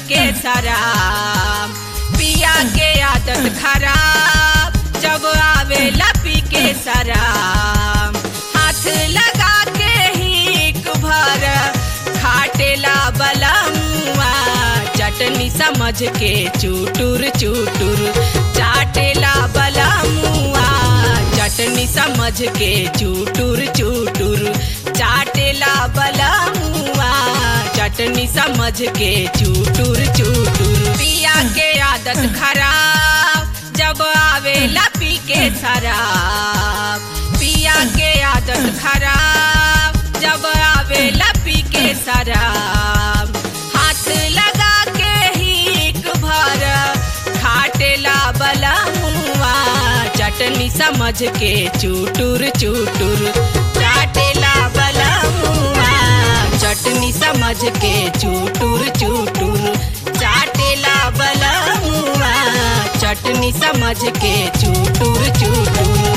के शराब पिया के आदत खराब जब आवेला पी के शराब हाथ लगा के ही भर खाटेला बलमुआ चटनी समझ के चूटुर चूटुर चाटेला बलमुआ चटनी समझ के चूटुर चूटुर चाटेला बलमुआ चटनी समझ के चूटुर चूटुर पिया के आदत खराब जब आवेला पी के शराब पिया के आदत खराब जब आवेला पी के शराब हाथ लगा के ही भर खाटेला बलमुआ चटनी समझ के चूटुर चूटुर चाटेला बलमुआ चटनी समझ के चूटुर चूटुर चाटेला बलमुआ चटनी समझ के चूटुर चूटुर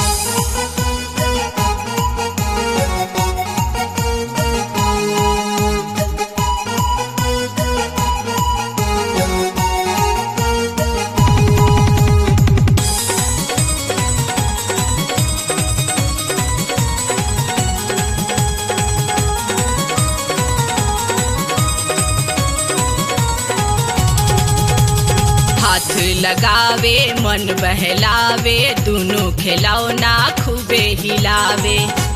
हाथ लगावे मन बहलावे दोनों खिलौना खूबे हिलावे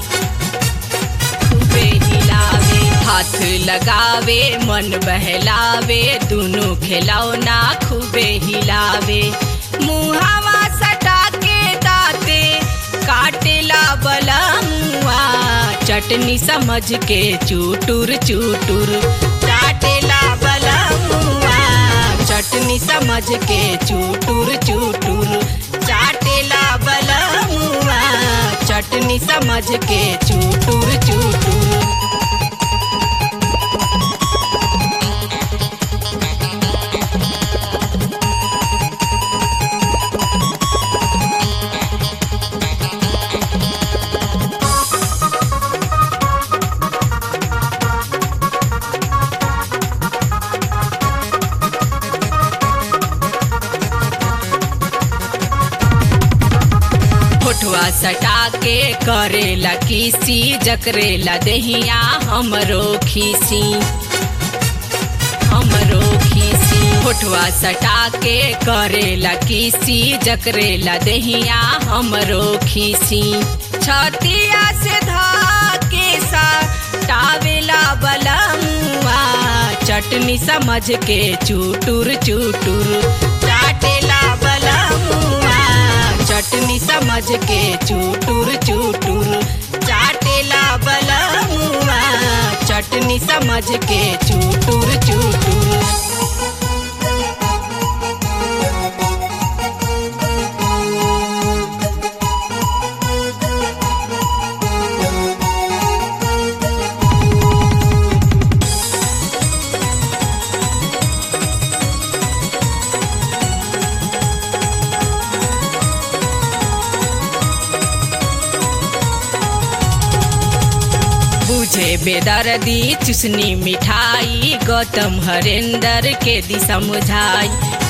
खूबे हिलावे हाथ लगावे मन बहलावे दोनों खिलौना खूबे हिलावे मुहावा सटा के दाते काटेला बलमुआ चटनी समझ के चूटुर चूटुर चाटेला बलमुआ चटनी समझ के चूटुर चूटुर चाटेला बलमुआ चटनी समझ के चूटुर चूटुर फोटुआ सटा के करेला किसी जकरेला दहिया हमरो खीसी हमरो खीसी फोटुआ सटा के करेला किसी जकरेला दहिया हमरो खीसी छतिया से धाके सा टावेला बलमुआ चटनी समझ के चूटुर चूटुर चाटेला बलमुआ चटनी समझ के चूटुर चूटुर चाटेला बलमुआ चटनी समझ के चूटुर चूटुर बुझे बेदर्दी चुसनी मिठाई गौतम हरेंद्र के दी समझाई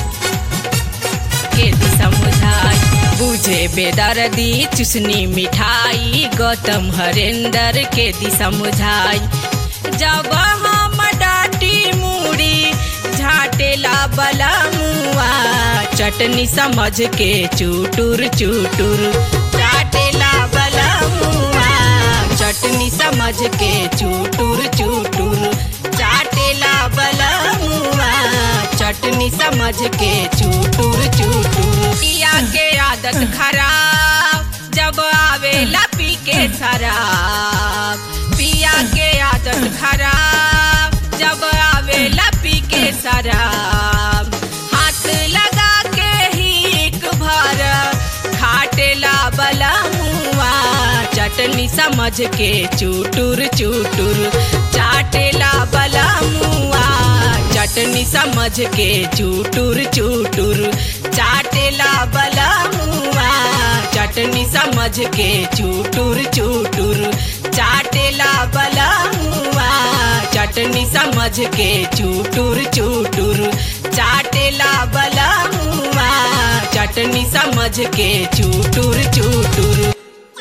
के दी समझाई बुझे बेदर्दी चुसनी मिठाई गौतम हरेंद्र के दी समझाई जब हम डाटी मूड़ी झाटेला बलमुआ चटनी समझ के चूटुर चूटुर चाटेला बलमुआ चटनी समझ के चूटुर चूटुर चाटेला बलमुआ चटनी समझ के चूटुर चूटुर पिया के आदत खराब जब आवेला पी के शराब पिया के आदत खराब जब आवेला पी के शराब हाथ लगा के ही भर खाटेला बलमुआ चटनी समझ के चूटुर चूटुर चाटेला बलमुआ चटनी समझ के चूटुर चूटुर चाटेला बलमुआ चटनी समझ के चूटुर चूटुर चाटेला बलमुआ चटनी चटनी समझ के चूटुर चूटुर चाटेला बला मुआ चटनी समझ के चूटुर चूटुर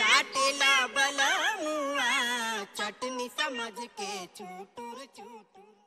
चाटेला बला मुआ चटनी समझ के चूटुर चूटुर